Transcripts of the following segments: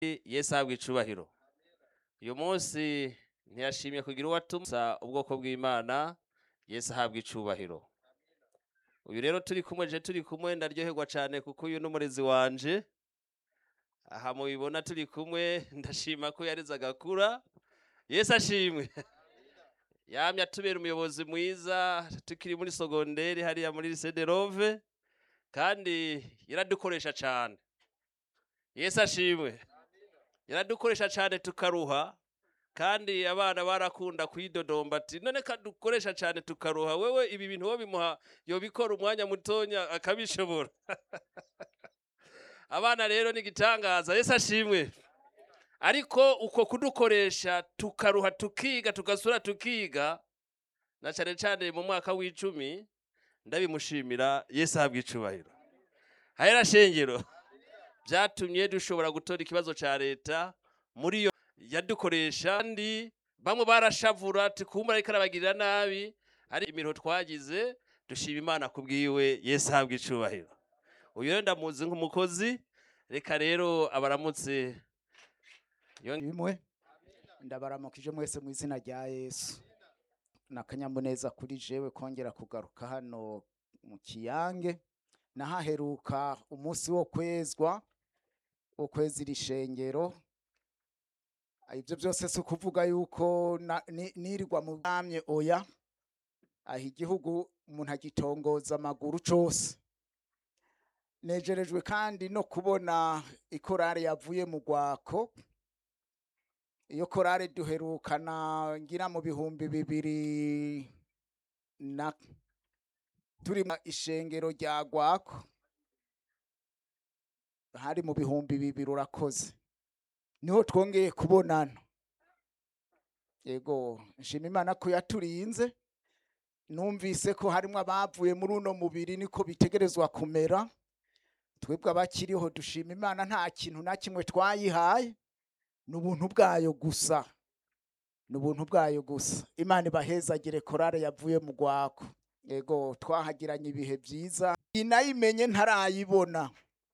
yesu ahabwa icubahiro uyu munsi ntiyashimye kugira uwo atumsa ubwoko bw'imana yesu ahabwa icubahiro uyu rero turi kumwe je turi kumwe ndaryoherwa cane kuko uyu n'umurezi wanje aha mubibona turi kumwe ndashima ko yareze agakura yesu ashimwe yamye atubera umuyobozi mwiza tukiri muri sogonderi hariya muri lycée de Rove kandi yaradukoresha cane yesu ashimwe yaradukoresha cane tukaruha kandi abana barakunda kwidodomba ati none kadukoresha cane tukaruha wewe ibi bintu wo bimuha yobikora umwanya mutonya akabishobora abana rero ni igitangaza yesu ashimwe ariko uko kudukoresha tukaruha tukiga tugasura tukiga na cane cane mu mwaka w'icumi ndabimushimira yesu ahabwa icubahiro hahera shengero byatumye dushobora gutora ikibazo ca leta muri yo yadukoresha kandi bamwe barashavura tukumva ariko arabagirira nabi hari imiruho twagize dushima imana kubwiwe yesu ahabwa icubahiro uyu rero ndamuzi nk'umukozi reka rero abaramutse bimwe ndabaramukije mwese mu izina rya yesu ni akanyamuneza kuri jewe kongera kugaruka hano mu kiyange nahaheruka umunsi wo kwezwa wo kweza iri shengero ibyo byose si ukuvuga yuko na- ni- nirirwa mu bwamye oya aha igihugu umuntu agitongoza amaguru cose nejerejwe kandi no kubona ikorari yavuye mu rwako iyo korari duherukana ngira mu bihumbi bibiri na turi mu ishengero rya gwako hari mu bihumbi bibiri urakoze niho twongeye kubonana yego nshima imana ko yaturinze numvise ko harimo abavuye muri uno mubiri niko bitegerezwa kumera twebwe abakiriho dushima imana nta kintu na kimwe twayihaye ni ubuntu bwayo gusa ni ubuntu bwayo gusa imana ibahezagire korale yavuye mu rwako yego twahagiranye ibihe byiza iyi nayimenye ntarayibona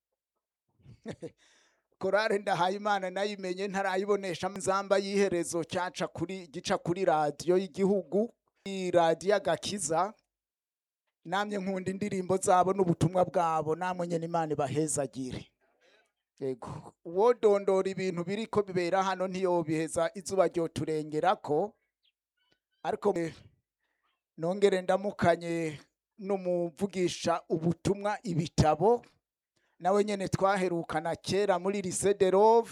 korale ndahaye imana nayimenye ntarayibonesha nzamba y'iherezo cyaca kuri gica kuri radiyo y'igihugu iyi radiyo agakiza namye nkunda indirimbo zabo n'ubutumwa bwabo namwe nyine imana ibahezagire yego uwo dondora ibintu biriko bibera hano ntiyobiheza izuba ryoturengerako ariko eh, nongere ndamukanye n'umuvugisha ubutumwa ibitabo nawe nyene twaherukana kera muri lycée de Rove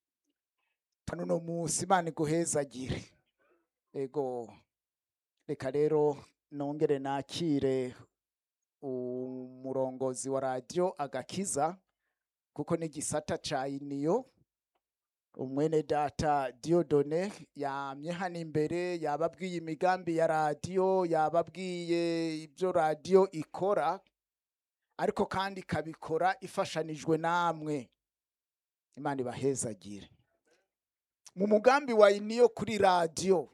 nuno musi imana iguhezagire ego reka rero nongere nakire umurongozi wa radiyo agakiza kuko ni gisata ca iniyo umwene data diodone yamye hano imbere yababwiye imigambi ya radiyo yababwiye ibyo radiyo ikora ariko kandi ikabikora ifashanijwe namwe imana ibahezagire mu mugambi wa iniyo kuri radiyo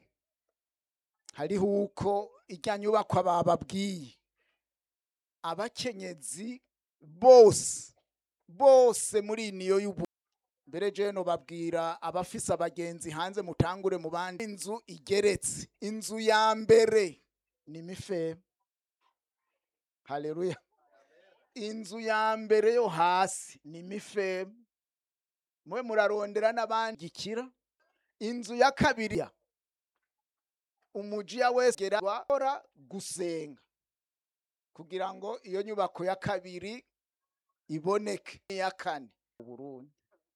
hariho uko ijya nyubakwa bababwiye abakenyezi bose bose muri niyo y'ubu mbere jeno babwira abafise abagenzi hanze mutangure mu bandi inzu igeretse inzu ya mbere ni mife haleluya inzu ya mbere yo hasi ni mife mwe murarondera n'abandi gikira inzu ya kabiri ya umujiya wese gera gusenga kugira ngo iyo nyubako ya kabiri iboneke iya kane Burundi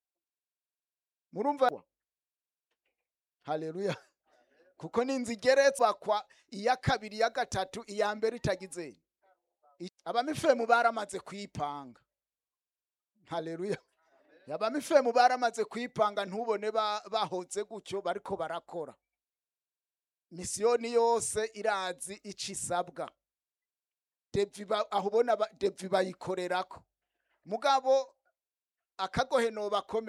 murumva haleluya kuko n'inzu igeretswa kwa iya kabiri iya gatatu iya mbere itagize I- abamifemu baramaze kwipanga haleluya abamifemu baramaze kwipanga ntubone ba- bahoze gutyo bariko barakora misiyoni yose irazi ico isabwa devi ba- aho ubona ba- devi bayikorerako mugabo akagohe nobakomeye